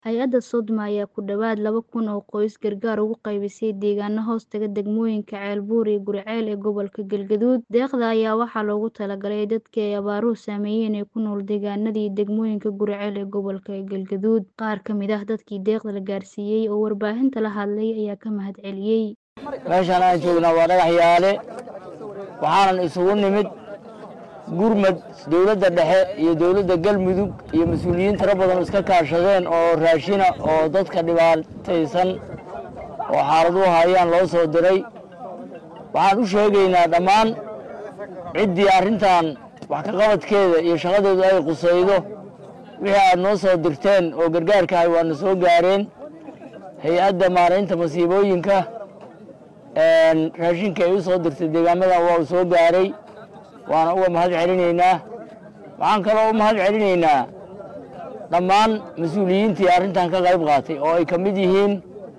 Hay'adda Sodma ayaa ku dhawaad laba kun oo qoys gargaar ugu qaybisay deegaano hoostaga degmooyinka Ceelbuur iyo Guriceel ee gobolka Galgaduud. Deeqda ayaa waxaa loogu talagalay dadkii ay abaaruhu saameeyeen ee ku nool deegaanada iyo degmooyinka Guriceel ee gobolka Galgaduud. Qaar ka mid ah dadkii deeqda la gaarsiiyay oo warbaahinta la hadlay ayaa ka mahadceliyay. meeshaan aan joognaa waa dhagax yaale waxaanan isugu nimid gurmad dowladda dhexe iyo dowladda galmudug iyo mas-uuliyiin tiro badan iska kaashadeen oo raashina oo dadka dhibaataysan oo xaaladuhu hayaan loo soo diray waxaan u sheegaynaa dhammaan ciddii arrintan wax ka qabadkeeda iyo shaqadeedu ay qusaydo wixii aad noo soo dirteen oo gargaarka ahay waana soo gaareen hay-adda maaraynta masiibooyinka raashinka ay u soo dirtay deegaamadan waa uu soo gaaray waana uga mahad celinaynaa waxaan kaloo u mahad celinaynaa dhammaan mas-uuliyiintii arrintan ka qayb qaatay oo ay ka mid yihiin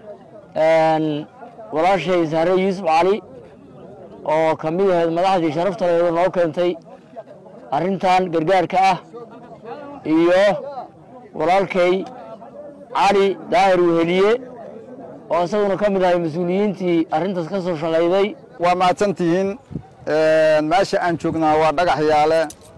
walaashay sahre yuusuf cali oo ka mid ahayd madaxdii sharaftaleeda noo keentay arrintan gargaarka ah iyo walaalkay cali daahir weheliye oo isaguna ka mid ahay mas-uuliyiintii arrintaas ka soo shaqayday waa mahadsantihiin meesha aan joognaa waa dhagax yaale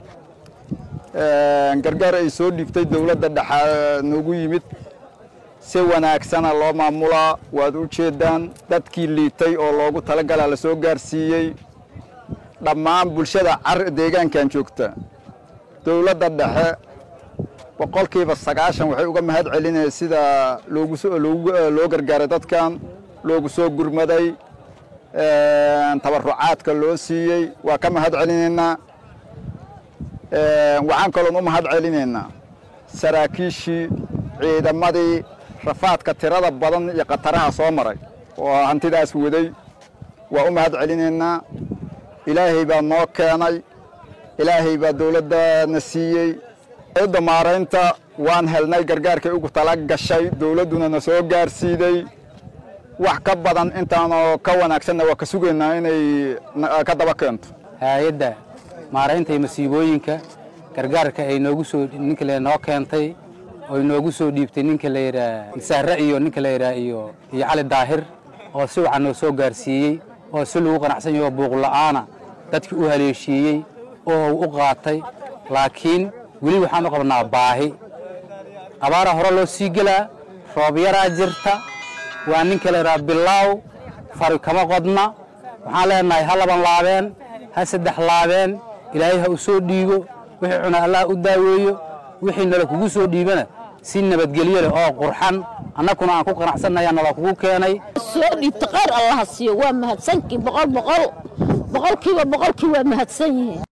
gargaar ay soo dhiibtay dowladda dhexe noogu yimid si wanaagsana loo maamulaa waad u jeeddaan dadkii liitay oo loogu talagalaa la soo gaarsiiyey dhammaan bulshada car deegaankan joogta dowladda dhexe boqolkiiba sagaashan waxay uga mahad celinaya sida loo gargaaray dadkan loogu soo gurmaday tabarucaadka loo siiyey waa ka mahad celinaynaa waxaan kaloon u mahad celinaynaa saraakiishii ciidamadii rafaadka tirada badan iyo khataraha soo maray oo hantidaas waday waa u mahad celinaynaa ilaahay baa noo keenay ilaahay baa dowladdana siiyey da maaraynta waan helnay gargaarkay ugu tala gashay dowladduna na soo gaarsiiday wax ka badan intaanoo ka wanaagsanna waa ka sugaynaa inay ka daba keento hay-adda maaraynta iyo masiibooyinka gargaarka ay noogu soo ninka la noo keentay oo inoogu soo dhiibtay ninka la yidhaah sahre iyo ninka la yidhaah iyo iyo cali daahir oo si wacan noo soo gaarsiiyey oo si lagu qanacsan yaho buuqla'aana dadkii u haleeshiiyey oo u qaatay laakiin weli waxaan u qabnaa baahi abaaraa hore loo sii gelaa roob yaraa jirta waa ninka la yidhaha bilaaw fari kama qodna waxaan leenahay ha laban laabeen ha saddex laabeen ilaahay ha u soo dhiibo wixii cuna allah u daaweeyo wixii nala kugu soo dhiibana si nabadgelyo leh oo qurxan annakuna aan ku qanacsannayaa nala kugu keenay soo dhiibta qayr allaha siiyo waa mahadsankii boqol boqol boqolkiiba boqolkii waa mahadsan yihiin